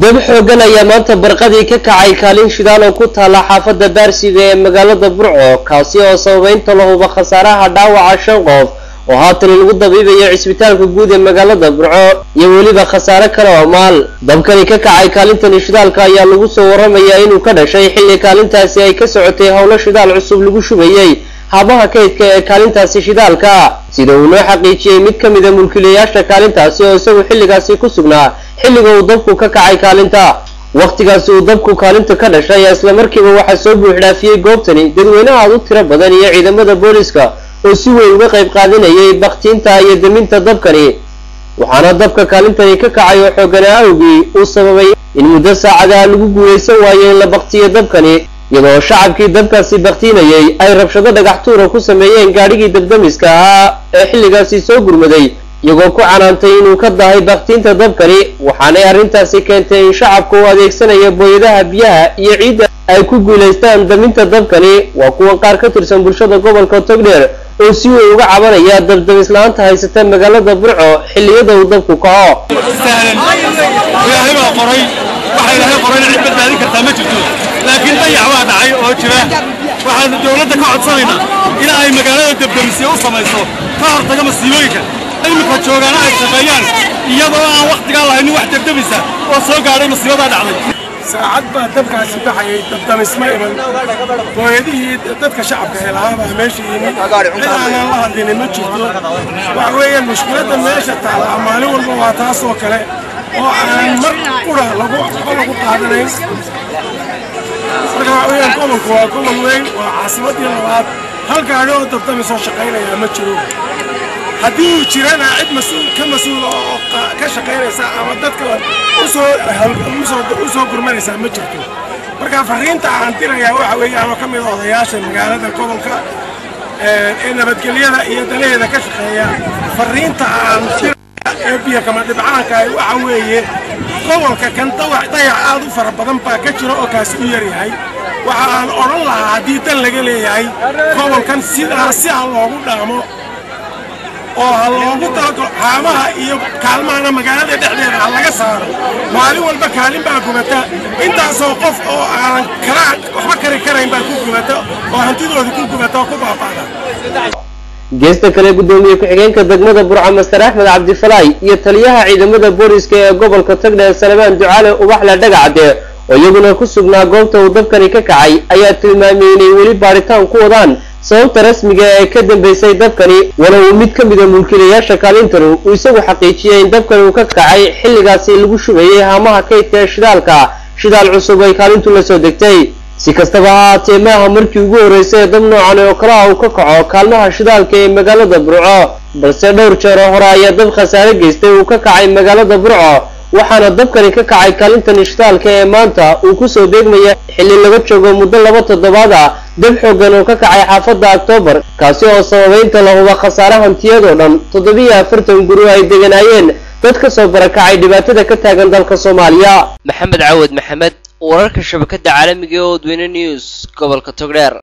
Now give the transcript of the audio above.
dab xoogan ayaa maanta barqadii ka kacay kaalin shidaal oo ku taala xaafadda baarsiga ee magaalada burco kaasi oo sababeynta lahuba khasaaraha dhaawaca shan qof oo haatan lagu dabiibayo cisbitaalka guud ee magaalada burco iyo weliba khasaare kale oo maal dabkani ka kacay kaalintani shidaalka ayaa lagu soo waramayaa inuu ka dhashay xilli kaalintaasi ay ka socotay howlo shidaal cusub lagu shubayey habaha kaydka ee kaalintaasi shidaalka sida uu noo xaqiijiyey mid ka mida mulkiilayaasha kaalintaasi oo isagu xilligaasi ku sugnaa xilliga uu dabku ka kacay kaalinta wakhtigaasi uu dabku kaalinta ka dhashay ayaa islamarkiiba waxaa soo buuxdhaafiyey goobtani dadweynaha aad u tiro badan iyo ciidamada booliska oo si weyn uga qayb qaadanayay bakhtiinta iyo daminta dabkani waxaana dabka kaalintani ka kacay oo xooganaa awgii uu sababay in muddo saacadaha lagu guulaysan waayo in la baktiyo dabkani iyadoo shacabkii dabkaasi baktiinayay ay rabshado dhagax tuura ku sameeyeen gaadhigii dabdamiska ahaa ee xilligaasi soo gurmaday iyagoo ku canaantay inuu ka dahay baktiinta dabkani waxaanay arrintaasi keentay in shacabku u adeegsanaya booyadaha biyaha iyo ciidda ay ku guulaystaan daminta dabkani waa kuwa qaar ka tirsan bulshada gobolka togdheer oo si weyn uga cabanaya dabdamislaanta haysata magaalada burco xilliyada uu dabku kaco ilaahay baa qoray waxa ilaahay qorayna cid badbaadin kartaa ma jirto laakiin dayac waa dhacay oo jira waxaanu dowladda ka codsanaynaa in ay magaalada dabdamisyo u samayso ka hortaga masiibooyinka iminka joogaana ay shaqeeyaan iyadoo aan wakhtigaa lahaynin wax dabdamisa oo soo gaadhay masiibadaa dhacday saacad baa dabkaasi baxayay dabdamisma iman booyadihii dadka shacabka ee lahaabaa meesha yimid cid aanaan la hadlinin ma jirto waxa weeyaan mushkiladda meesha taala maalin walba waa taas oo kale oo aan mar qura lagu waxba lagu qaadanayn marka waxa weeyaan gobolku waa gobol weyn waa caasimadii labaad hal gaadhi oo dabdamisoo shaqaynayaa ma jiro haddii uu jirana cid mas-uul ka mas-uula oo ka shaqaynaysa ama dadka usoo u soo gurmanaysaa ma jirto marka fariinta aan dirayaa waxa weeyaan oo ka mid a odayaasha magaalada gobolka ee nabadgelyada iyo danaheeda ka shaqeeya fariinta aan diraya ee biyo kama dhibcaanka waxa weeye gobolka kan dawac dayac aad u fara badan baa ka jira oo kaasi u yaryahay waxa aan odhan lahaa haddii dan laga leeyahay gobolkan sidaa si aan loogu dhaamo oo ha loogu talagalo xaamaha iyo kaalmahana magaalada dhexdeeda ha laga saaro maalin walba kaalin baa gubata intaasoo qof oo aanan kala waxba kari karayn baa ku gubata oo hantidooda ku gubata oo ku baaba'da geesta kale guddoomiye ku-xigeenka degmada burca master axmed cabdifalaay iyo taliyaha ciidamada booliska ee gobolka tagdheer salmaan ducaale ubaxle dhagacde oo iyaguna ku sugnaa goobta uu dabkani ka kacay ayaa tilmaamay inay weli baaritaan ku wadaan sababta rasmiga ee ka dambeysay dabkani walow uu mid ka mida mulkiilayaasha kaalintanu uu isagu xaqiijiyey in dabkani uu ka kacay xilligaasi lagu shubayay haamaha kaydka ee shidaalka shidaal cusub ay kaalintu la soo degtay si kastaba ha haatee maaha markii ugu horreysay ee dab noocan oo kalaha uu ka kaco kaalmaha shidaalka ee magaalada burco balse dhowr jeer oo hore ayaa dab khasaare geystay uu ka kacay magaalada burco waxaana dabkani ka kacay kaalintani shidaalka ee maanta uu kusoo deegmaya xilli laga joogo muddo laba toddobaad ah dab xoogan oo ka kacay xaafadda oktoobar kaasi oo sababeynta lahuba khasaare hantiyadoo dhan toddobiyo afartan guri ay deganaayeen dad ka soo barakacay dhibaatada ka taagan dalka soomaaliya maxamed cawad maxamed wararka shabakada caalamiga ee odweyne news gobolka togdheer